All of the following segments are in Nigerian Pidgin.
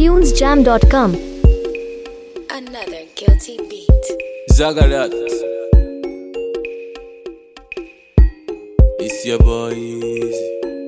tunesjam.com. Another guilty beat. Zagalat. It's your boy Easy.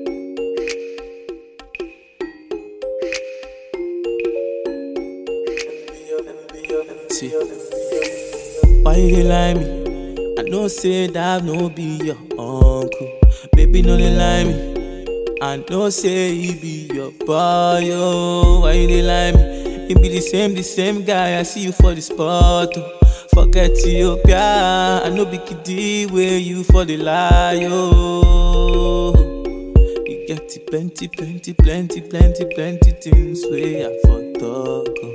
See, why you dey lie me? I know say that no be your uncle. Baby, no dey lie me. I know say he be your boy, oh. Why you dey lie me? He be the same, the same guy. I see you for the spot, oh. Forget Ethiopia. I know be kiddie where you for the lie, oh. You get the plenty, plenty, plenty, plenty, plenty things where I for talk, oh.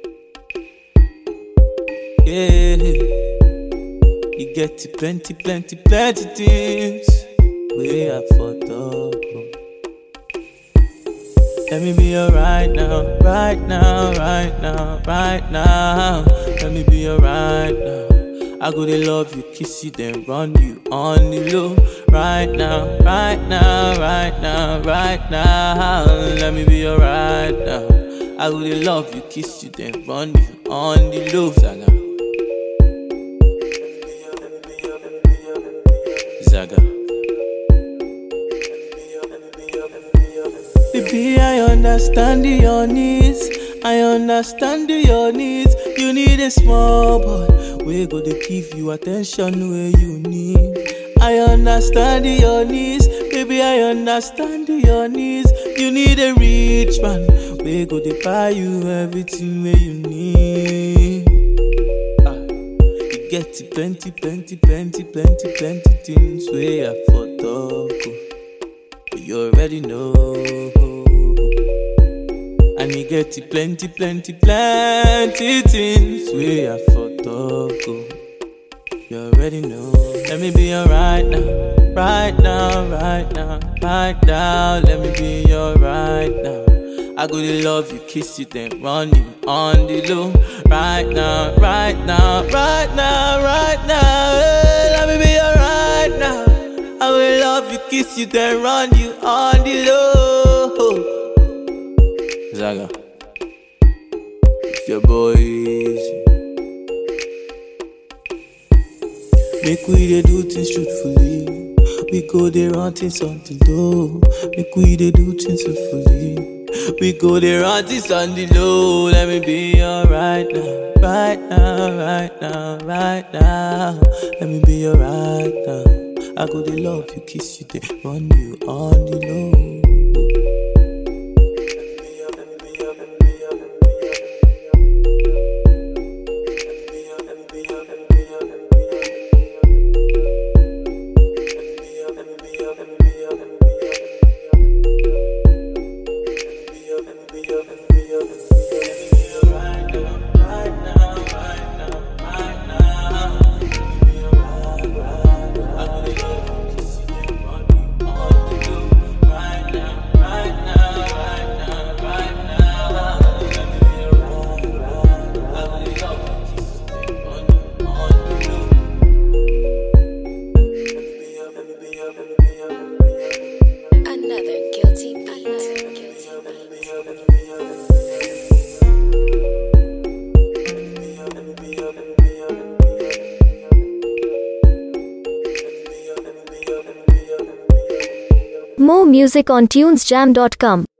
Yeah. You get the plenty, plenty, plenty things where I for talk, oh. Let me be your right now, right now, right now, right now. Let me be your right now. I go to love you, kiss you, then run you on the low. Right now, right now, right now, right now. Let me be your right now. I go to love you, kiss you, then run you on the low. Zaga. Zaga. Baby, I understand your needs. I understand your needs. You need a small boy. We go to give you attention where you need. I understand your needs. Baby, I understand your needs. You need a rich man. We go to buy you everything where you need. Ah, you get the plenty, plenty, plenty, plenty, plenty things where I for talk. oh. But you already know. And you get the plenty, plenty, plenty things we are for talk. oh. You already know. Let me be your right now, right now, right now, right now. Let me be your right now. I go to love you, kiss you, then run you on the low. Right now, right now, right now, right now. Hey, let me be your right now. I will love you, kiss you, then run you on the low. Zaga. It's your boy Easy. Make we dey do things truthfully. We go dey run things something though. Make we dey do things truthfully. We go dey run things on the low. Let me be your right now, right now, right now, right now. Let me be your right now. I go dey love you, kiss you, then run you on the low. Another guilty beat. Guilty beat. More music on tunesjam.com.